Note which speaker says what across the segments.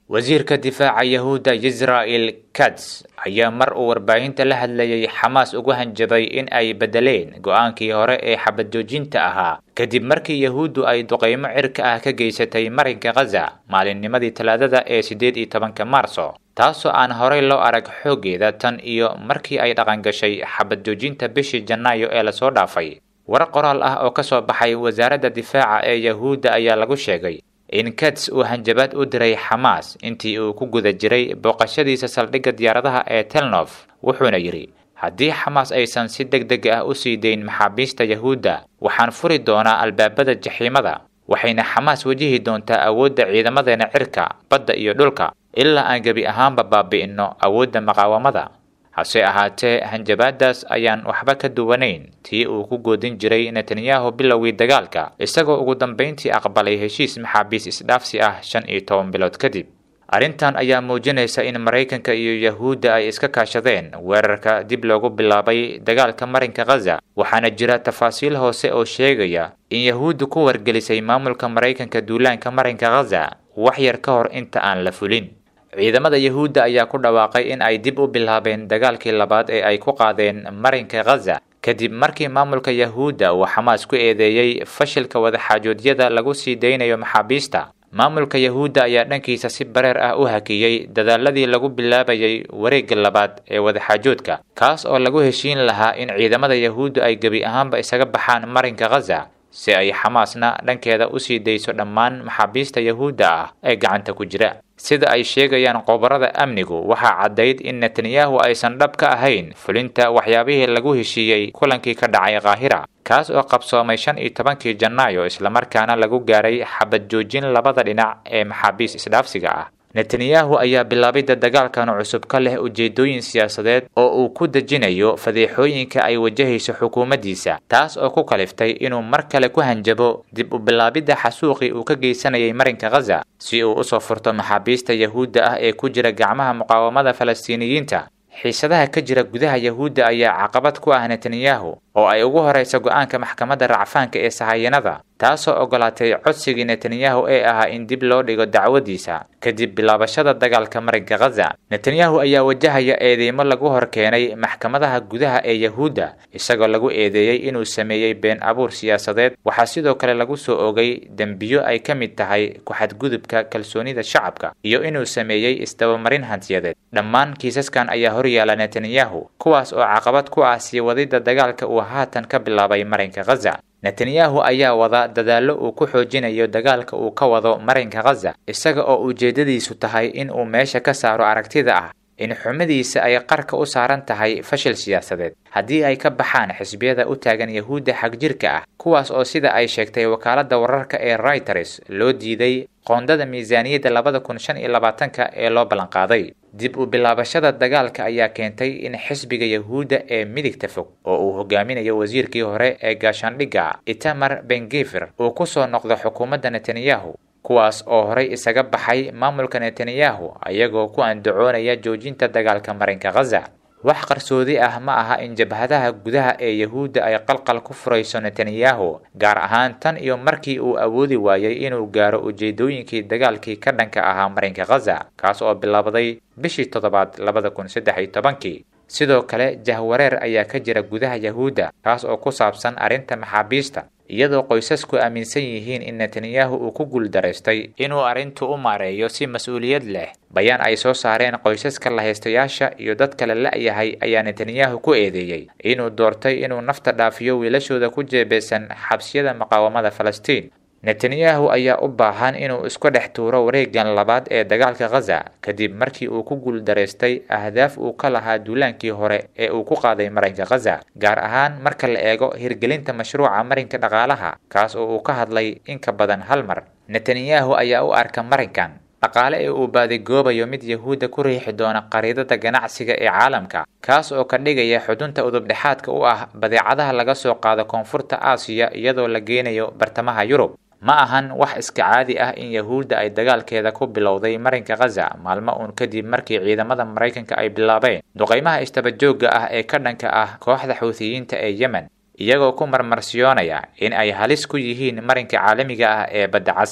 Speaker 1: wasiirka difaaca yahuudda israel kats ayaa mar uu warbaahinta la hadlayay xamaas ugu hanjabay in ay beddeleen go-aankii hore ee xabad joojinta ahaa kadib markii yahuuddu ay duqaymo cirka ah ka geysatay marinka khaza maalinnimadii talaadada ee siddeed iyo tobanka maarso taasoo aan horey loo arag xooggeeda tan iyo markii ay dhaqangashay xabad joojinta bishii janaayo ee lasoo dhaafay war qoraal ah oo ka soo baxay wasaaradda difaaca ee yahuudda ayaa lagu sheegay in kats uu hanjabaad u diray xamaas intii uu ku guda jiray booqashadiisa saldhigga diyaaradaha ee telnof wuxuuna yidhi haddii xamaas aysan si deg deg ah u sii dayn maxaabiista yahuudda waxaan furi doonaa albaabada jaxiimada waxayna xamaas wajihi doontaa awoodda ciidamadeena cirka badda iyo dhulka ilaa aan gebi ahaanba baabi'inno awoodda maqaawamada hase ahaatee hanjabaadaas ayaan waxba ka duwanayn tii uu ku goodin jiray netanyahu bilowgii dagaalka isagoo ugu dambayntii aqbalay heshiis maxaabiis isdhaafsi ah shan iyo toban bilood kadib arrintan ayaa muujinaysa in maraykanka iyo yahuudda ay iska kaashadeen weerarka dib loogu bilaabay dagaalka marinka khaza waxaana jira tafaasiil hoose oo sheegaya in yahuuddu ku wargelisay maamulka maraykanka duulaanka marinka khaza wax yar ka hor inta aan la fulin ciidamada yahuudda ayaa ku dhawaaqay in ay dib u bilaabeen dagaalkii labaad ee ay ku qaadeen marinka khaza kadib markii maamulka yahuudda uu xamaas ku eedeeyey fashilka wadaxaajoodyada lagu sii daynayo maxaabiista maamulka yahuudda ayaa dhankiisa si bareer ah u hakiyey dadaaladii lagu bilaabayay wareegga labaad ee wadaxaajoodka kaas oo lagu heshiin lahaa in ciidamada yahuudda ay gebi ahaanba isaga baxaan marinka khaza si ay xamaasna dhankeeda usii dayso dhammaan maxaabiista yahuudda ah ee gacanta ku jira sida ay sheegayaan qobarada amnigu waxaa caddayd in netanyahu aysan dhab ka ahayn fulinta waxyaabihii lagu heshiiyey kulankii ka dhacay kaahira kaas oo qabsoomay shan iyo tobankii janaayo islamarkaana lagu gaaray xabad joojin labada dhinac ee maxaabiis isdhaafsiga ah netanyahu ayaa bilaabidda dagaalkan cusub ka leh ujeedooyin siyaasadeed oo uu ku dejinayo fadeexooyinka ay wajahayso xukuumaddiisa taas oo ku kaliftay inuu mar kale ku hanjabo dib u bilaabidda xasuuqii uu ka geysanayay marinka khaza si uu usoo furto maxaabiista yahuudda ah ee ku jira gacmaha muqaawamada falastiiniyiinta xiisadaha ka jira gudaha yahuudda ayaa caqabad ku ah netanyahu oo ay ugu horaysa go-aanka maxkamadda racfaanka ee sahayanada taasoo ogolaatay codsigii netanyahu ee ahaa in dib loo dhigo dacwadiisa kadib bilaabashada dagaalka marinka khaza netanyahu ayaa wajahaya eedeymo lagu hor keenay maxkamadaha gudaha ee yahuudda isagoo lagu eedeeyey inuu sameeyey been abuur siyaasadeed waxaa sidoo kale lagu soo ogay dembiyo ay ka mid tahay ku-xadgudubka kalsoonida shacabka iyo inuu sameeyey isdabamarin hantiyadeed dhammaan kiisaskan ayaa horyaala netanyahu kuwaas oo caqabad ku ah sii wadidda dagaalka uu haatan ka bilaabay marinka khaza netanyahu ayaa wada dadaallo uu ku xoojinayo dagaalka uu ka wado marinka khaza isaga oo ujeeddadiisu tahay in uu meesha ka saaro aragtida ah in xumadiisa ay qarka u saaran tahay fashil siyaasadeed haddii ay ka baxaan xisbiyada u taagan yahuudda xagjirka ah kuwaas oo sida ay sheegtay wakaaladda wararka ee reuters loo diiday qoondada miisaaniyadda labada kun shan iyo labaatanka ee loo ballanqaaday dib u bilaabashada dagaalka ayaa keentay in xisbiga yahuudda ee midigta fog oo uu hogaaminayo wasiirkii hore ee gaashaandhigga itamar bengefer uu ku soo noqdo xukuumadda netanyahu kuwaas oo horey isaga baxay maamulka netanyahu ayagoo ku andacoonaya joojinta dagaalka marinka khaza wax qarsoodi ah ma aha in jabhadaha gudaha ee yahuudda ay qalqal ku furayso netanyahu gaar ahaan tan iyo markii uu awoodi waayey inuu gaaro ujeedooyinkii dagaalkii ka dhanka ahaa marinka khaza kaas oo bilowday bishii toddobaad labada kun saddex iyo tobankii sidoo kale jahwareer ayaa ka jira gudaha yahuudda kaas oo ku saabsan arrinta maxaabiista iyadoo qoysasku aaminsan yihiin in netanyahu uu ku guuldaraystay inuu arrintu u maareeyo si mas-uuliyad leh bayaan ay soo saareen qoysaska lahaystayaasha iyo dad kale la-yahay ayaa netanyahu ku eedeeyey inuu doortay inuu nafta dhaafiyo wiilashooda ku jeebeysan xabsiyada muqaawamada falastiin netanyahu ayaa u baahan inuu isku dhex tuuro wareegan labaad ee dagaalka khaza kadib markii uu ku guuldaraystay ahdaaf uu ka lahaa duulaankii hore ee uu ku qaaday marinka khaza gaar ahaan marka la eego hirgelinta mashruuca marinka dhaqaalaha kaas oo uu ka hadlay in ka badan hal mar netanyahu ayaa u arka marinkan dhaqaale ee uu baadigoobayo mid yahuudda ku riixi doona qariidada ganacsiga ee caalamka kaas oo ka dhigaya xudunta udubdhexaadka u ah badeecadaha laga soo qaado koonfurta aasiya iyadoo la geenayo bartamaha yurub ma ahan wax iska caadi ah in yahuudda ay dagaalkeeda ku bilowday marinka khaza maalmo uun kadib markii ciidamada maraykanka ay bilaabeen duqaymaha istabajooga ah ee ka dhanka ah kooxda xuutiyiinta ee yemen iyagoo ku marmarsiyoonaya in ay halis ku yihiin marinka caalamiga ah ee badda cas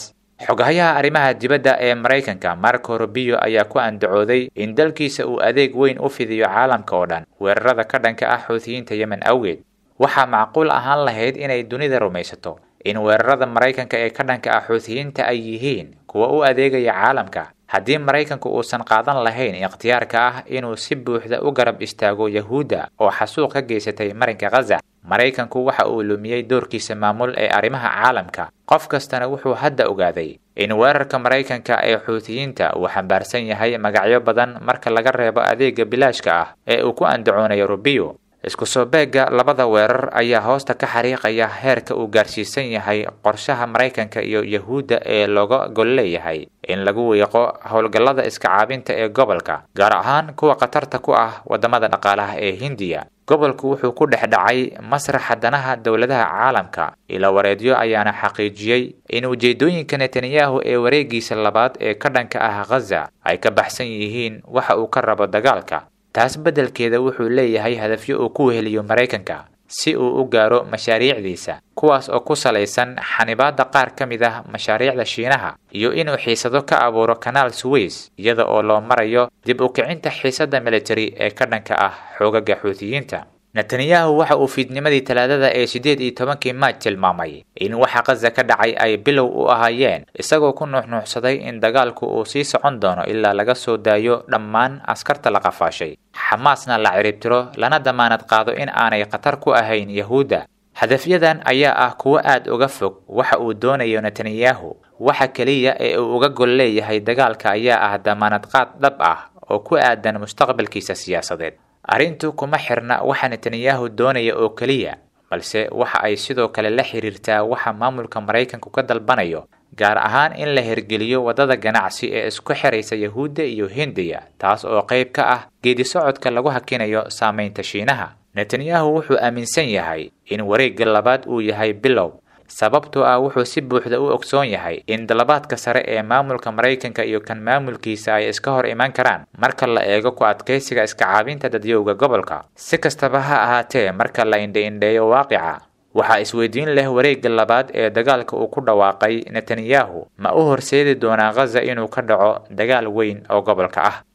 Speaker 1: xogahayaha arrimaha dibadda ee maraykanka marco rubio ayaa ku andacooday in dalkiisa uu adeeg weyn u fidiyo caalamka oo dhan weerarada ka dhanka ah xuutiyiinta yemen awgeed waxaa macquul ahaan lahayd inay dunida rumaysato in weerarada maraykanka ee ka dhanka ah xuutiyiinta ay yihiin kuwa u adeegaya caalamka haddii maraykanku uusan qaadan lahayn ikhtiyaarka ah inuu si buuxda u garab istaago yahuudda oo xasuuq ka geysatay marinka khaza maraykanku waxa uu lumiyey doorkiisa maamul ee arrimaha caalamka qof kastana wuxuu hadda ogaaday in weerarka maraykanka ee xuutiyiinta uu xambaarsan yahay magacyo badan marka laga reebo adeega bilaashka ah ee uu ku andacoonayo rubiyo isku soo beegga labada weerar ayaa hoosta ka xariiqaya heerka uu gaarsiisan yahay qorshaha maraykanka iyo yahuudda ee looga gol leeyahay in lagu wiiqo howlgallada iska caabinta ee gobolka gaar ahaan kuwa khatarta ku ah waddamada dhaqaalaha ee hindiya gobolku wuxuu ku dhex dhacay masraxa danaha dowladaha caalamka ila wareedyo ayaana xaqiijiyey in ujeedooyinka netanyahu ee wareegiisa labaad ee ka dhanka ah khaza ay ka baxsan yihiin waxa uu ka rabo dagaalka taas beddelkeeda wuxuu leeyahay hadafyo uu ku weheliyo maraykanka si uu u gaaro mashaariicdiisa kuwaas oo ku salaysan xanibaadda qaar ka mid ah mashaariicda shiinaha iyo inuu xiisado ka abuuro kanaal suweys iyada oo loo marayo dib u kicinta xiisadda militari ee ka dhanka ah xoogaga xuutiyiinta netanyahu waxa uu fiidnimadii talaadada ee siddeed iyo tobankii maaj tilmaamay in waxa khaza ka dhacay ay bilow u ahaayeen isagoo ku nuuxnuuxsaday in dagaalku uu sii socon doono ilaa laga soo daayo dhammaan askarta la qafaashay xamaasna la ciribtiro lana damaanad qaado in aanay khatar ku ahayn yahuudda hadafyadan ayaa ah kuwo aad uga fog waxa uu doonayo netanyahu waxa keliya ee uu uga gol leeyahay dagaalka ayaa ah damaanad qaad dhab ah oo ku aadan mustaqbalkiisa siyaasadeed arrintu kuma xirna waxa netanyahu doonaya oo keliya balse waxa ay sidoo kale la xiriirtaa waxa maamulka maraykanku ka dalbanayo gaar ahaan in la hirgeliyo waddada ganacsi ee isku xiraysa yahuudda iyo hindiya taas oo qayb ka ah geedi socodka lagu hakinayo saamaynta shiinaha netanyahu wuxuu aaminsan yahay in wareegga labaad uu yahay bilow sababtoo ah wuxuu si buuxda u ogsoon yahay in dalabaadka sare ee maamulka maraykanka iyo kan maamulkiisa ay iska hor iman karaan marka la eego ku adkaysiga iska caabinta dadyowga gobolka si kastaba ha ahaatee marka la indha-indheeyo waaqica waxaa isweydiin leh wareegga labaad ee dagaalka uu ku dhawaaqay netanyahu ma u horseedi doonaa khaza inuu ka dhaco dagaal weyn oo gobolka ah